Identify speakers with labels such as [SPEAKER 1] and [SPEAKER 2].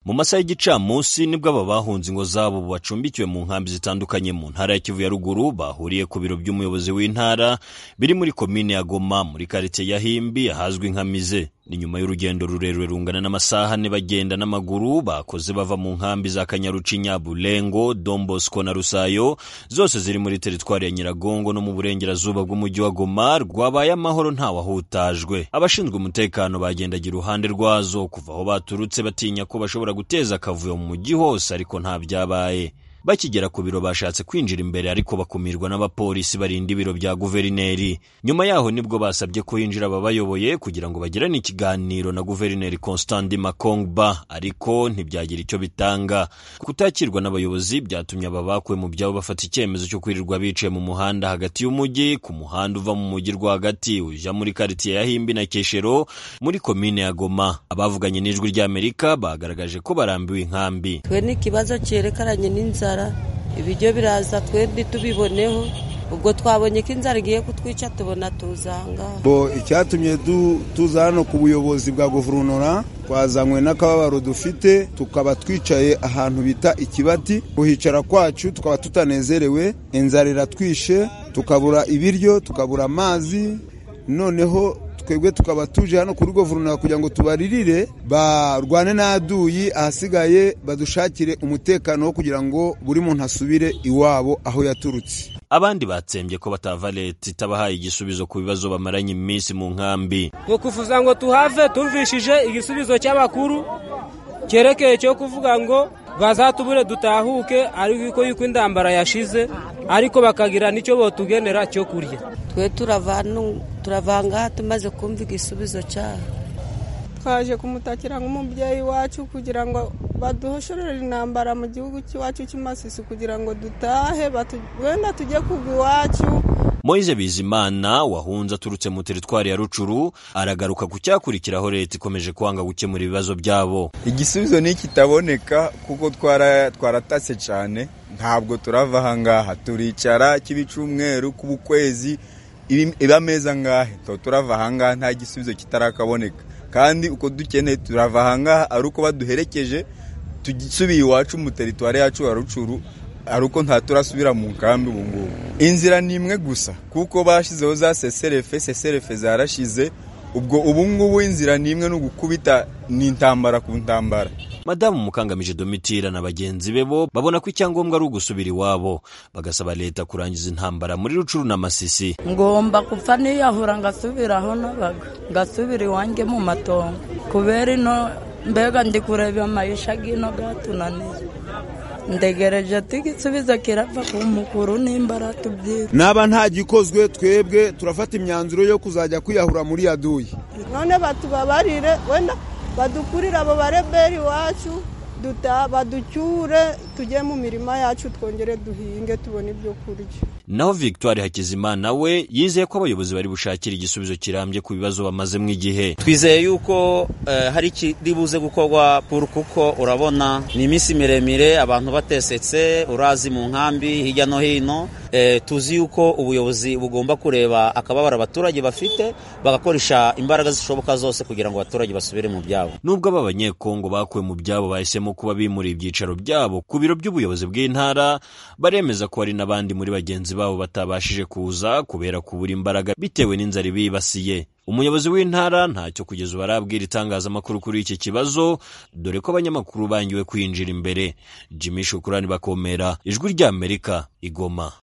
[SPEAKER 1] mu masaha y'igicamunsi nibwo aba bahunze ingo zabo bacumbikiwe mu nkambi zitandukanye mu ntara ya kivu ya ruguru bahuriye ku biro by'umuyobozi w'intara biri muri komine ya goma muri karitsiye ya himbi ahazwi nka mize ni nyuma y'urugendo rurerure rungana n'amasaha ane bagenda n'amaguru bakoze bava mu nkambi za kanyarucinya bulengo dombosco na rusayo zose ziri muri teritwari ya nyiragongo no mu burengerazuba bw'umujyi wa goma rwabaye amahoro ntawahutajwe abashinzwe umutekano bagendagira iruhande rwazo kuva aho baturutse batinya ko bashobora guteza akavuyo mu mujyi hose ariko nta byabaye bakigera ku biro bashatse kwinjira imbere ariko bakumirwa n'abapolisi barinda ibiro bya guverineri nyuma yaho nibwo basabye ko hinjira ababayoboye kugira ngo bagirane ikiganiro na guverineri constant makongba ariko ntibyagira icyo bitanga kutakirwa n'abayobozi byatumye aba bakuwe mu byabo bafata icyemezo cyo kwirirwa biciye mu muhanda hagati y'umujyi ku muhanda uva mu mujyi rwagati ujya muri karitsiye ya himbi na keshero muri komine ya goma abavuganye n'ijwi ry'amerika bagaragaje ko barambiwe inkambi
[SPEAKER 2] twe ni ikibazo cyerekeranye n'inzara ibiryo biraza twe ntitubiboneho ubwo twabonye ko inzara igiye kutwica tubona tuzanga
[SPEAKER 3] bo icyatumye du- tuza hano ku buyobozi bwa guverinoma twazanywe n'akababaro dufite tukaba twicaye ahantu bita ikibati kuhicara kwacu tukaba tutanezerewe inzara iratwishe tukabura ibiryo tukabura amazi noneho twebwe tukaba tuje hano kuri guverinoma kugira ngo tubaririre barwane n'aduyi ahasigaye badushakire umutekano wo kugira ngo buri muntu asubire iwabo aho yaturutse
[SPEAKER 1] abandi batsembye ko batava leta itabahaye igisubizo ku bibazo bamaranye iminsi mu nkambi
[SPEAKER 4] ni ukuvuga ngo tuhave tumvishije igisubizo cy'abakuru cyerekeye cyo kuvuga ngo bazatubure dutahuke ariko yuko indambara yashize ariko bakagira n'icyo botugenera cyo kurya
[SPEAKER 2] twe turavanu- turavanga aha tumaze kumva igisubizo cyaho
[SPEAKER 5] twaje kumutakira nk'umubyeyi wacu kugira ngo baduhoshorere intambara mu gihugu cy'iwacu cy'amasisu kugira ngo dutahe batu- wenda tujye kugwa iwacu
[SPEAKER 1] Moise Bizimana wahunze aturutse mu teritwari ya Rucuru aragaruka ku cyakurikiraho leta ikomeje kwanga gukemura ibibazo byabo
[SPEAKER 6] igisubizo ni kitaboneka kuko twara twaratase cyane ntabwo turava aha ngaha turicara kiba icumweru kuba ukwezi ibi- iba amezi angahe tuba turava aha ngaha nta gisubizo kitarakaboneka kandi uko dukeneye turava aha ngaha ari uko baduherekeje tusubiye iwacu mu teritwari yacu ya rucuru ari uko ntaturasubira mu nkambi ubu ngubu inzira ni imwe gusa kuko bashyizeho za seserefe seserefe zarashize ubwo ubu ngubu inzira ni imwe ni ugukubita ni intambara ku ntambara
[SPEAKER 1] madamu mukangamije domitira na bagenzi be bo babona ko icyangombwa ari ugusubira iwabo bagasaba leta kurangiza intambara muri Rucuru na Masisi
[SPEAKER 7] ngomba kupfa niyahura ngasubira aho nabaga ngasubira iwanjye mu matongo kubera ino mbega ndi kureba amayisha gino gatunaniye ndegereje tigisubiza kirava ku mukuru nimba aratubyira
[SPEAKER 3] naba nta gikozwe twebwe turafata imyanzuro yo kuzajya kwiyahura muri yaduyi
[SPEAKER 5] none batubabarire wenda badukurire abo bareberi iwacu duta- baducyure tujye mu mirima yacu twongere duhinge tubone ibyo kurya
[SPEAKER 1] naho Victoire Hakizimana we yizeye ko abayobozi bari bushakire igisubizo kirambye ku bibazo bamazemo igihe
[SPEAKER 8] twizeye yuko eh, hari ikiri buze gukorwa puru kuko urabona ni iminsi miremire abantu batesetse urazi mu nkambi hirya no hino Eh, tuzi yuko ubuyobozi bugomba kureba akababaro abaturage bafite bagakoresha imbaraga zishoboka zose kugira ngo abaturage basubire mu byabo
[SPEAKER 1] nubwo aba banyekongo bakuwe mu byabo bahisemo kuba bimuriye ibyicaro byabo ku biro by'ubuyobozi bw'intara baremeza ko hari n'abandi muri bagenzi babo batabashije kuza kubera kubura imbaraga bitewe n'inzara ibibasiye umuyobozi w'intara ntacyo kugeza ubu arabwira itangazamakuru kuri iki kibazo dore ko abanyamakuru bangiwe kwinjira imbere jimmy shukurani bakomera ijwi ry'amerika igoma